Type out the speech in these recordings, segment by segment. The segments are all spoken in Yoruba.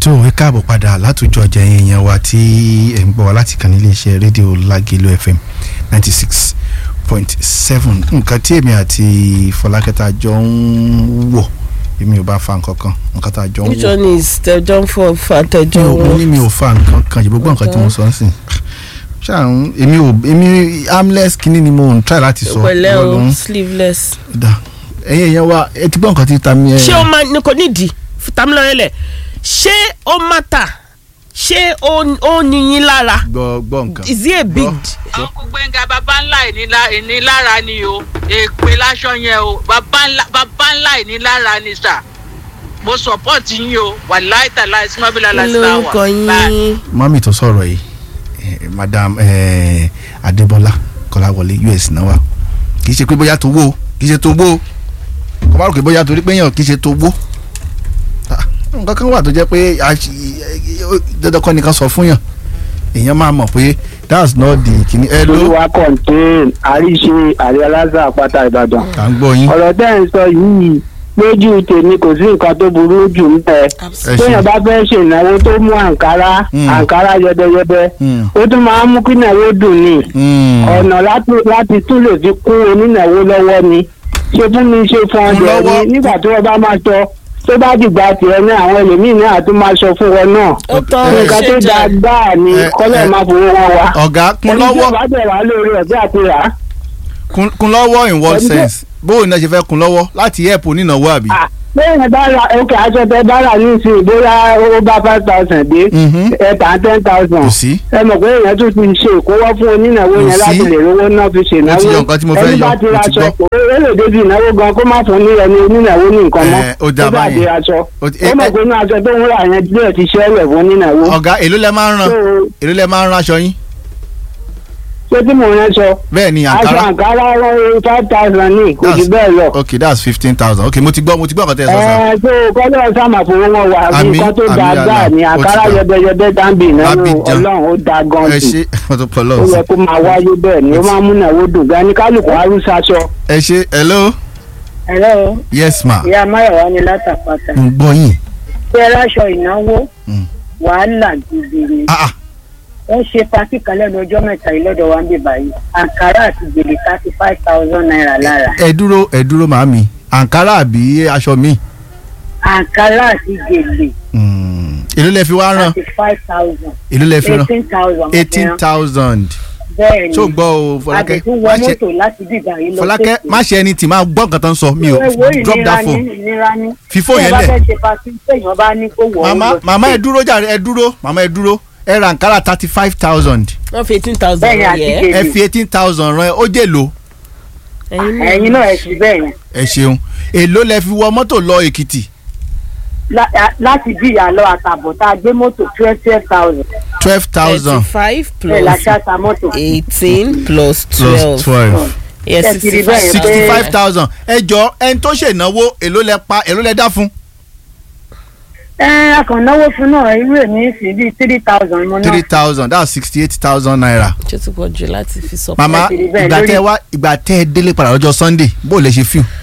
tó ẹ káàbọ̀ padà látòjọ ọjà yẹn yẹn wa tí ẹ̀ ń gbọ́ wa láti kàn ní iléeṣẹ́ rédíò Lágẹ̀lú FM ninety six point seven nǹkan tí èmi àti Fọlákẹ́ta jọ ń wọ̀ èmi ò bá fa nǹkan kan nǹkan tá a jọ ń which wọ̀ one is tẹjọ ń fọ fàtẹjọ mi ò mo wọn. ní mi ò fa nǹkan kan yìí gbogbo nǹkan tí mo sọ ń sìn ṣáà èmi ò èmi armless kínní ni mo ń try láti sọ pẹ̀lẹ́ ìwọ ló o ń sleeveless. dà ẹ̀yin èèyàn wa ẹ ti gbọ́ nǹkan tí ta mi ẹ̀ ṣé o máa ní kò nídìí fitamilọ́rẹ́lẹ̀ ṣé ó mátà ṣé ó ó níyín lára gbọ́ gbọ́ nǹkan. is it a big Gbọ́. ọkùnrin gbẹ̀ngà bàbá ńlá ìnílá- ìnílára ni o èpè láṣọ yẹn o bàbá ńlá bàbá ńlá ìnílára ni sà mo support yín o wàláì tàlà ìsúnmọ́bílà kí lásìláwà lórúkọ yín mami tó sọ̀rọ̀ yìí eh, madam eh, adébọ́lá kọ́láwọlé us náà wà kì í ṣe pé bóyá tó wó kì í ṣe tó wó kò má rò pé bóyá torí pé yàn kì í ṣe tó wó Ah, nǹkan kan wà tó jẹ́ pé a ṣì- dandan kọ́ nìkan sọ fún yàn èèyàn máa mọ̀ pé that's not the kìíní ẹ ló olúwa contain àríṣe àrí aláṣà àpáta ìbàdàn à ń gbọ́ yín ọ̀rọ̀ tẹ́ ẹ̀ ń sọ yìí lójú tèmi kò sí nǹkan tó burú jù ń bẹ ẹ téèyàn ṣe bá fẹ́ ṣe ìnáwó tó mú àǹkárá Mm. àǹkárá yẹbẹyẹbẹ Mm. ó tún máa ń mú kí ìnáwó dùn ni Mm. ọ̀nà láti láti tún lè fi kún onínáwó lọ́wọ́ ni ṣe fún mi ṣe fún Kún ọdẹ lọ́wọ́. ni nígbà tí wọ́n bá máa sọ tó bá dìgbà tiẹ̀ náà àwọn ẹlòmíín náà tún máa sọ fún wọn náà ó tán ẹ, nǹkan tó ṣe dáa jẹ gbáà ni ẹ, kọ́lẹ̀ ẹ, máa fowó wọn wá ọ̀gá kún ẹni tí lọ́wọ́ ó bá bẹ̀ wá lórí ẹ̀fẹ́ àti rà á kún kún lọ́wọ́ in what Ẹni tó- sense bóun náà ṣe fẹ́ kún lọ́wọ́ láti help onínáwó àbí. Ah, bẹ́ẹ̀ bá ra òkè aṣọ tẹ bá rà nísìnyí bóyá ó bá five thousand dé Mhm. ẹ tà ten thousand kò sí. ẹ mọ̀ pé èèyàn tún ti ṣe ìkówọ́ fún onínáwó Kò yẹn láti sí. lè rówó náà fi ṣe Mo ti ìnáwó yọ nǹkan tí mo fẹ́ ẹni yọ, bá ti mo ra ti aṣọ gbọ́. kò ó lè débi ìnáwó gan kó má fún ní ẹni onínáwó ní nǹkan mọ́ Ẹ, ó dáa bá báyẹn. dé aṣọ Ó ti- ó ẹ- mọ̀ pé inú aṣọ tó ń rà yẹn díẹ̀ ti ṣẹlẹ̀ fún onínáwó ọ̀gá èló lẹ máa ń ràn So, èló lẹ máa ń rán aṣọ yín ṣé tí mò ń rán sọ bẹ́ẹ̀ ni aṣọ àǹkárá àǹkárá five thousand ní kò jù That's- bẹ́ẹ̀ lọ. ok that's fifteen thousand ok mo ti gbọ́ mo ti gbọ́ nǹkan tẹ́ ẹ sọ sá ẹ tó kọ́lọ́ sáàmà fowó wọn wà bí Àmín, nǹkan tó àmín, dáa dáa àmín. ni Ó ti àkàrà dà. yẹbẹyẹbẹ dáńbì nínú Abidjan. ọlọ́run ó da gan ẹ jù ṣe mo tó pọ̀ ó lọ́wọ́ yẹ sí kó máa wáyé bẹ́ẹ̀ ni ó máa ń múnàwó dùn gan ní kálukú arúṣaṣọ. ẹ ṣe hello ẹ̀rọ yes ma ìyá máyọ̀wá ni látàpátá mo gbọ́ yín pé aláṣọ ìnáwó Mm. wàhálà gidi ni ah ah wọ́n ṣe pátì kan lẹ́nu ọjọ́ mẹ́ta yìí lọ́dọ̀ wa ń bè báyìí àǹkárá àti gbèlè thirty five thousand naira lára ẹ dúró ẹ dúró màámi àǹkárá àbí aṣọ mi àǹkárá àti gbèlè èló lẹ fi wá rán thirty five thousand èló lẹ fi rán eighteen thousand eighteen thousand bẹ́ẹ̀ ni tó gbọ́ o Fọlákẹ́ àdìgún wọ má ṣe mọ́tò láti dìgbà yìí lọ Fọlákẹ́ má ṣe ẹni tí máa gbọ́ nǹkan tó ń sọ mi ò Ewo drop ìnira that ní phone ìnira ní Fi phone yẹn Tí ẹ bá lẹ̀. fẹ́ ṣe pátì téèyàn bá ní kó wọ̀ ọ́ màmá lọ sí màmá ẹ stage. dúró jàre ẹ dúró màmá ẹ dúró ẹ ra àǹkárá thirty five thousand wọ́n fi eighteen thousand Bẹ́ẹ̀ ni, àti yẹ gèlè. ẹ fi eighteen thousand rán ẹ ó jèlò ẹ̀yin náà ẹ̀ sì bẹ́ẹ̀ yẹn ẹ ṣeun èló lẹ fi wọ mọ́tò lọ Èkìtì lá- a- láti bí ìyàlọ́ àtàbọ̀ tá a gbé mọ́tò twelve twelve thousand twelve thousand thirty-five bẹ́ẹ̀ la plus ṣáta mọ́tò. eighteen plus plus twelve twelve yes Ẹ ti rí bẹ́ẹ̀ yẹn sixty-five sixty five thousand ẹ jọ ẹni tó ṣènáwó èló lẹ pa èló lẹ dá fún ẹ akànnáwó fún náà irú èmi sì bíi three thousand mo three náà thousand that's sixty eight thousand naira ṣé tó pọ̀ jù láti fi sọ. màmá ti rí bẹ́ẹ̀ ìgbà lórí- tẹ wá ìgbà tẹ ẹ délé padà lọ́jọ́ Sunday bó lè ṣe fíw.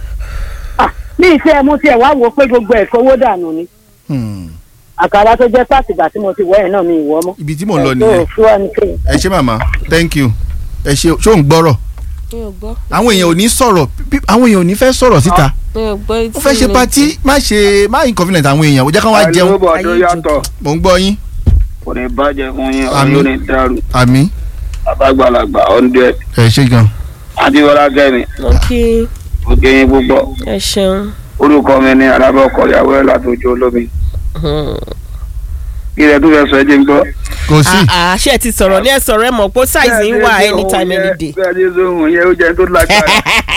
ní ìfẹ́ mo tiẹ̀ wá wò pé gbogbo ẹ̀ kówó dànù ni àkàrà tó jẹ́ pàtìgbà tí mo ti wọ̀ ẹ̀ náà mi ìwọ́ mọ́. ibi tí mò ń lọ Ẹ̀ tó nìyẹn fún wa ní kéyìn. ẹ ṣé màmá thank you ẹ ṣé ṣó ń gbọ́rọ̀ mi ò gbọ́ àwọn èèyàn ò ní sọ̀rọ̀ bí- àwọn èèyàn ò ní fẹ́ sọ̀rọ̀ síta mi ò gbọ́ etí ó fẹ́ ṣe mi. patí má ṣe má inconvenient àwọn èèyàn ó jẹ́ kán wá jẹun àìlóbọ̀ tó Ayé yàtọ̀ mò ń gbọ́ yín kò ní bàjẹ́ fún yín Àmín. ọ̀rọ̀ ní dàrú àmì àbágbàlagbà hundred ẹ ṣé gan adéwọlá kẹ́mi ok òkè yín púpọ̀ ẹ ṣeun. orúkọ mi ní alábọ̀kọ̀ ìyàwó ẹ̀ látòjú olómi Hmm. kí ilẹ̀ tó fẹ́ sọ ẹ́ jẹ́ ń gbọ́. kò sí Ah, ah, ṣé ẹ ti sọ̀rọ̀ ní ẹ sọ̀rọ̀ ẹ mọ̀ pé size ń wà anytime any day. bẹ́ẹ̀ ni zohun yẹn ó jẹ́ tó lágbára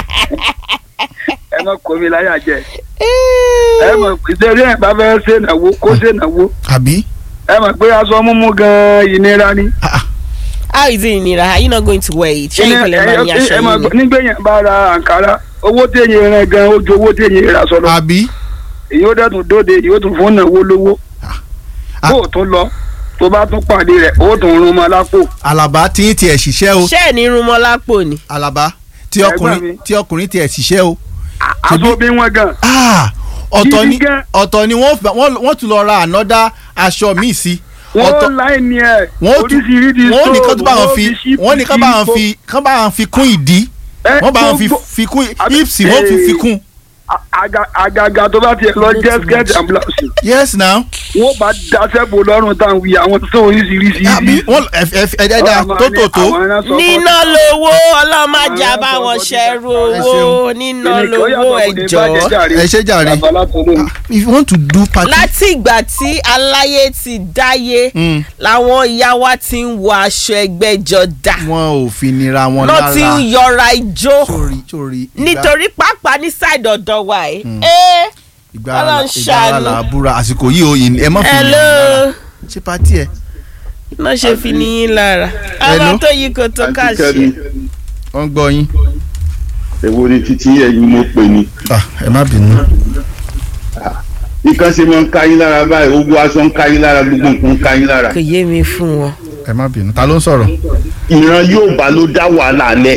ẹ má kó mi láyà jẹ ẹ mọ̀ pé ìdérí ẹ̀ bá fẹ́ ṣe ìnáwó kó ṣe ìnáwó àbí ẹ mọ̀ pé aṣọ mímú gan-an ìnira ni. how is it nira are you not going to wear it ṣé Ẹ- ìpínlẹ̀ máa ní ẹ- aṣọ ẹ máa yìí gbọ́, nígbẹ̀yìn bá ra àǹkárá owó téèyàn rẹ̀ gan ojú owó téèyàn rà sọ̀rọ̀ àbí èyí ó dẹ̀tún dóde èyí ó tún fún ìnáwó lówó Ah. bó o tún lọ tó bá tún pàdé rẹ̀ ó tún rún mọ́ lápò Àlàbá tí ń tiẹ̀ ṣiṣẹ́ o ṣé ẹ̀ ní irun mọ́ lápò ni. Àlàbá tí Ẹgbẹ́ ọkùnrin mi. tí ọkùnrin tiẹ̀ ṣiṣẹ́ o aṣọ bí wọn gan ah ọ̀tọ̀ ni Gidi gan. ọ̀tọ̀ ni wọ́n fẹ́- wọ́n wọ́n tún lọ ra ànọ́dá aṣọ míì sí wọ́n láì ní ẹ̀ wọ́n tún oríṣiríṣi wọ́n ní kán tún bá wọn wọ́n fi ṣíìpù wọ́n ní kán bá wọn sí fi kán bá wọn fi kún ìdí ẹ, wọ́n bá wọn fi gbogbo- fi kún àbí- hips wọ́n fi fi eh, kún. a- aga- àgàgà tó bá tiẹ̀ lọ jẹ́ skirt and blouse yes now. wọ́n bá daṣẹ́ bò lọ́rùn táwọn wí àwọn tó oríṣiríṣi àbí wọ́n ẹ ẹ ẹ ẹ̀dá tó tó tó. níná lowó ọlọ́màjà bá wọn ṣẹ́rú owó níná lowó ẹ̀jọ́. ẹ ṣe jàre if you want to do party. láti ìgbà tí aláyé ti dáyé Mm. làwọn ìyá wa ti ń wọ aṣọ ẹgbẹ́jọdá wọn ò fi nira wọn lọ́ lára ti ń yọra ijó sórí sórí. ìgbà- nítorí pàápàá ní ṣáìdì ọ̀dọ̀ wa yìí. ẹ́ ìgbà ara Ọlọ́run ìgbà ara ṣàánú. là á búra àsìkò yìí o yìí ẹ má fi nira hello wọn lára. ṣé pati ẹ. náà ṣe fi níyín lára. Hello? ọlọ́ tó yí kò tó ká ṣe. wọ́n gbọ́ yín. èwo ni títí ẹ̀yin mo pè ní. Ah, ẹ má bínú. nǹkan ṣe máa ń ká yín lára báyìí ogun aṣọ ń ká yín lára gbogbo nǹkan ń ká yín lára. kò yé mi fún wọn. ẹ má bínú ta ló ń sọ̀rọ̀. ìran Yorùbá ló dá wàhálà lẹ̀.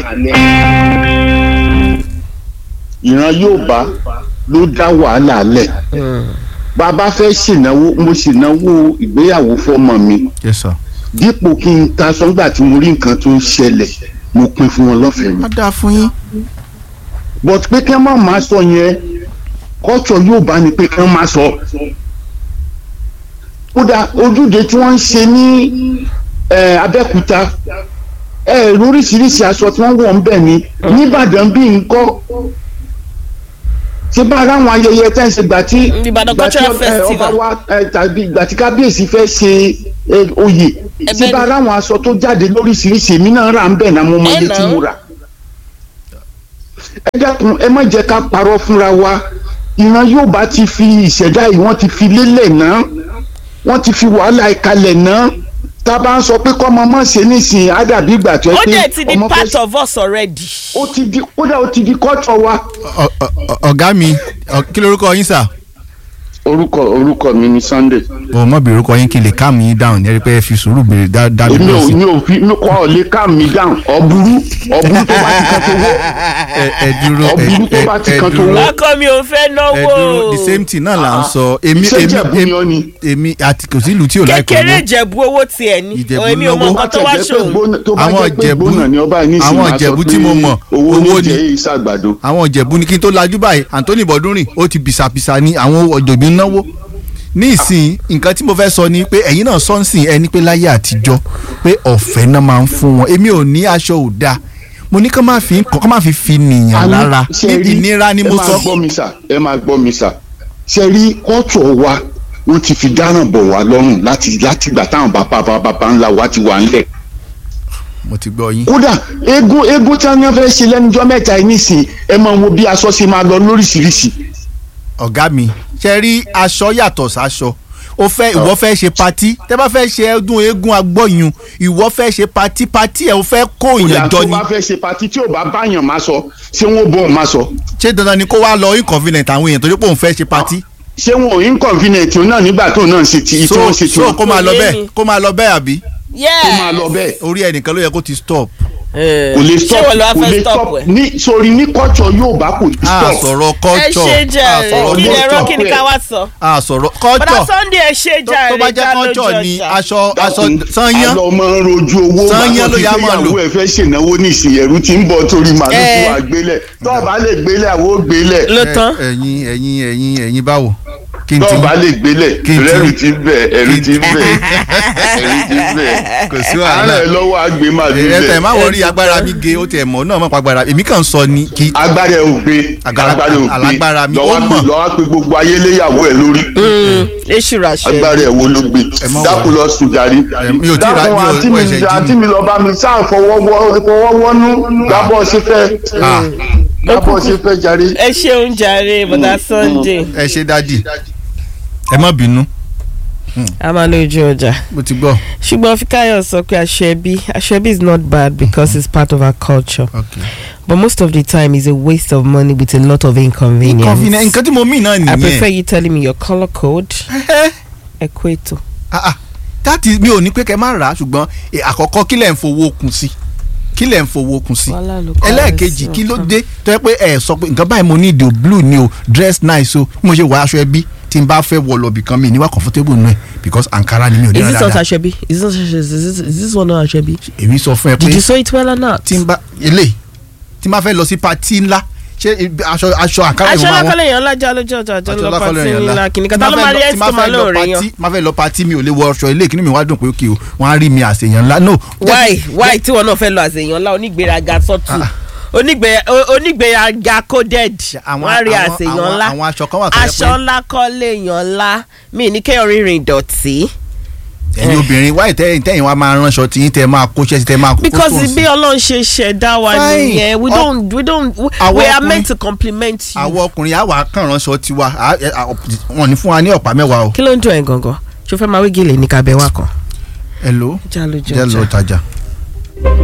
ìran Yorùbá ló dá wàhálà lẹ̀. bàbá fẹ́ ṣènáwó mo ṣènáwó ìgbéyàwó fọ́mọ mi yes sir. dípò kí n ta sọ́ngbà tí mo rí nǹkan tó ń ṣẹlẹ̀ mo pín fún wọn lọ́fẹ̀ẹ́ ni. má dáa fún yín. but pé kí wọ́n má máa sọ yẹn culture Yorùbá ni pé kí wọ́n máa sọ. kódà ojúde tí wọ́n ń ṣe ní eh, Abẹ́òkúta ẹ lóríṣiríṣi aṣọ tí wọ́n wọ̀ ń bẹ̀ ni nìbàdàn bí nǹkan ṣé bá ara àwọn ayẹyẹ tẹ́ ń ṣe gbà tí Ìbàdàn gbà tí, Cultural eh, Festival. ọba wa eh, tàbí gbà tí kábíyèsí fẹ́ ṣe eh, oyè Ẹ̀bẹ̀ ṣé bá ni. ara àwọn aṣọ tó jáde lóríṣiríṣi èmi náà rà ń bẹ̀ náà mo mọ Ẹ iye nà tí ó. mo rà ẹ dákun ẹ má jẹ́ ká parọ́ fúnra wa ìran Yorùbá ti fi ìṣẹ̀dá yìí wọ́n ti fi lélẹ̀ náà wọ́n ti fi wàhálà ìkalẹ̀ náà tá a bá ń sọ pé kọ́ ọmọ mọ̀ ṣe nísìnyí á dàbí ìgbà tó ó yẹ dẹ̀ pé ti di ọmọ part fẹ́ of us already. ó ti di kódà ó ti di culture wa. Ọ- ọ- ọ- ọ̀gá mi ọ- kí lorúkọ yín sà. orúkọ orúkọ mi ni Sunday o mọ̀ bí orúkọ yín kí n lè calm yín down ẹ rí i pé ẹ fi sùúrù béèrè dá dá mi èmi lọ ò sí. mi ò fi mi kọ́ ọ lè calm me down ọ̀bùrú ọ̀bùrú tó bá ti kan tó wó ẹ ẹ dúró ẹ Ọ̀bùrú tó ẹ bá ti ẹ kan tó dúró wọ́. ọkọ mi ò fẹ́ ẹ náwó. dúró the same thing náà là ń sọ èmi iṣẹ́ èmi Ìjẹ̀bú ni ọ́ ni. èmi àti kò sí ìlú tí ò láì kọ́ kékeré owó. ìjẹ̀bú owó tiẹ̀ ní Ìjẹ̀bú èmi ò mọ náwó. nǹkan tó wá Tó bá jẹ́ pé ṣòro. gbóná- tó bá Àwọn jẹ́ pé Ìjẹ̀bú- gbóná ni ọba yìí àwọn nísìnyí máa sọ Ìjẹ̀bú pé tí mo mọ̀, owó owó ní ni. jẹ́ ìṣàgbàdo. àwọn ìjẹ̀bú ni kí n tó lajú báyìí Anthony Bọ́dúnrìn ó ti bìsàbìsà ní àwọn ọ̀jọ̀gbìn náwó ní ìsìn nǹkan tí mo fẹ́ sọ ni pé ẹ̀yin náà sọ ń sìn ẹni pé láyé àtijọ́ pé ọ̀fẹ́ náà máa ń fún wọn èmi ò ní aṣọ ò dáa mo ní kán máa fi kán máa fi fi nìyàn Àní, lára ṣe ní rí- ìnira ni mo ẹ máa sọ. gbọ́ mi sà ẹ máa gbọ́ mi sà ṣe rí kọ́tọ̀ wa wọ́n ti fi dáràn bọ̀ wá lọ́rùn láti láti gbà táwọn bàbá bàbá bàbá ńlá wa ti wà ńlẹ̀ mo ti gbọ́ yín. kódà eégún eégún tí wọ́n fẹ́ ṣe lẹ́nujọ́ mẹ́ta yìí nísìnyí ẹ máa wo bí aṣọ ṣe máa lọ lóríṣiríṣi ọ̀gá mi ṣe rí aṣọ yàtọ̀ sáṣọ o fẹ́ ìwọ fẹ́ ṣe patí tẹ́ bá fẹ́ ṣe ọdún eégún agbọ́yún ìwọ fẹ́ ṣe patí patí ẹ̀ o fẹ́ kó kódà ìyẹn tó jọ ni bá fẹ́ ṣe patí tí ò bá báyàn máa sọ ṣé wọn ò bọ̀ máa sọ ṣé dandan ni kó wá lọ inconvenient àwọn èèyàn torí pé òun fẹ́ ṣe patí ṣé wọn ò inconvenient òun náà nígbà tó náà ń ṣe ti tí so wọ́n ṣe ti so wọn kó máa lọ Kò yé bẹ́ẹ̀ mi. kó máa lọ bẹ́ẹ̀ àbí kó máa lọ bẹ́ẹ̀ orí ẹnìkan ló yẹ kó ti stop kò lè ṣé stop wọ́n lọ wá kò fẹ́ lè stop stop ẹ̀. ní sórí ní kọ́tọ̀ yóò bá kò lè a stop sọ̀rọ̀ ẹ culture ṣe a jàre sọ̀rọ̀ kí ni ẹ̀rọ culture kí ni ká wá sọ. a sọ̀rọ̀ bọ́dà culture Sunday ẹ ṣe tó jàre tó bá jẹ́ já lójú culture ni ọjà. aṣọ aṣọ dákun sanyán àlọ́ máa ń rojú owó Sanyán bàbá ló ti yá fẹ́ máa lò. yàwó ẹ̀ fẹ́ ṣènáwó ní ìsìn ẹ̀rú tí ń bọ̀ torí màálù Eh. tí wàá gbélẹ̀ tó o bá lè gbélẹ̀ àwọn ò gbélẹ̀ ló tán. Ẹ- ẹ̀yin ẹ̀yin ẹ̀yin ẹ̀yin báwo kí n tó ti o bá lè gbélẹ̀ Kí n ti- ẹ̀rù ti bẹ̀ ẹ̀rù ti bẹ̀ ẹ̀rù ti bẹ̀ kò sí àárẹ̀ wàhálà lọ́wọ́ àgbẹ̀ màálù ẹ tẹ̀ bẹ̀ má wọrí agbára mi ge ó tẹ̀ mọ́ náà má pa agbára èmi kàn sọ ni kí agbára ẹ̀ ò gbé Agbára- agbára ẹ̀ ò gbé alágbára mi, ó lọ́wọ́ mọ̀. pe- lọ́wọ́ pe gbogbo ayé léyàwó ẹ̀ lórí èṣù ràṣẹ. agbára ẹ̀ wo ló gbé má wà. dákun lọ sùn jàre mi ò tí ì ra- mi ò- àǹtí mo mi ẹ̀ṣẹ̀ jí àǹtí ni. mi lọ bá mi sáà fọwọ́wọ́nú lábọ̀ ṣe fẹ́ Ah, lábọ̀ ṣe fẹ́ jàre. ẹ ṣeun jàre bọ́dà Sunday ẹ ṣe dádì ẹ má bínú a máa lójú ọjà. mo ti gbọ́ ṣùgbọ́n Fikayo sọ pé aṣebi aṣebi is not bad because it's part of our culture okay. but most of the time it's a waste of money with a lot of inconvenience. inconvenient nǹkan tí mo mí náà I prefer nìyẹn you telling me your colour code Eh, equator. ah, ah, that is mi ò ní pé kẹ́ má rà á ṣùgbọ́n eh, àkọ́kọ́ kílẹ̀ ń fowó kun sí kí lẹ̀ ń fowó kun sí Wàhálà ló kọ́ ẹlẹ́ẹ̀kejì ẹ̀ sí kí ló ọ̀kan. dé tó yẹ pé ẹ sọ pé nǹkan báyìí mo ní ìdí o blue ni o dress nice o bí mo ṣe wọ aṣọ ẹbí tí n bá fẹ́ wọ lọ bìkan mi níwá comfortable nù ẹ because ankara ni mi ò ní is rán this not dáadáa aṣebi is this is this is this one not aṣebi èmi sọ fún ẹ pé did you sew it well or not. tí n bá ilé tí n bá fẹ́ lọ sí pati ńlá ṣé ibi- aṣọ aṣọ ankara aṣọ ìwọ̀n àwọn lákọlẹ̀ yẹn lájà lójú ọjà àjọ aṣọ lọ lákọlẹ̀ pàtí yẹn ńlá ńlá kìnìkan Tí tá n ló bá máa fẹ́ rí lọ- ẹsì tí n tó bá máa fẹ́ lọ lóore yan. pati- má fẹ́ lọ pati mi ò lè wọ aṣọ ilé kí ni mi wá dùn pé òkè o wọ́n á rí mi àṣeyàn ńlá no why why tí wọn náà fẹ́ lọ àṣeyàn ńlá onígbéraga sọ́tù Ah. onígbé- o- onígbéraga coded àwọn- wọ́n á rí àwọn- àṣeyàn àwọn- ńlá àwọn aṣọ kan wà tó yẹ aṣọ pé ńlá kọ́ léèyàn ńlá mi ní kéèyàn rìnrìn ìdọ̀tí. ẹ̀yin obìnrin wáyé tẹ́yìn tẹ́yìn wa máa ránṣọ tí yín tẹ́ máa kóṣẹ́ sí tẹ́ máa kó because sóhun sí. bí ọlọ́run ṣe ṣẹ̀dá wa Fine. nìyẹn we Ọ- don't we don't we, Àwọn we are ọkùnrin- meant to compliment you. àwọn ọkùnrin àwa kàn ránṣọ tiwa à- ẹ- à- wọn ní fún wa ní ọ̀pá mẹ́wàá o. kí ló ń dùn ẹ̀ gangan ṣo fẹ́ máa wí gèlè ní kabẹ́ wa kan. hello jalo jẹ́ lọ jọjà. tajà.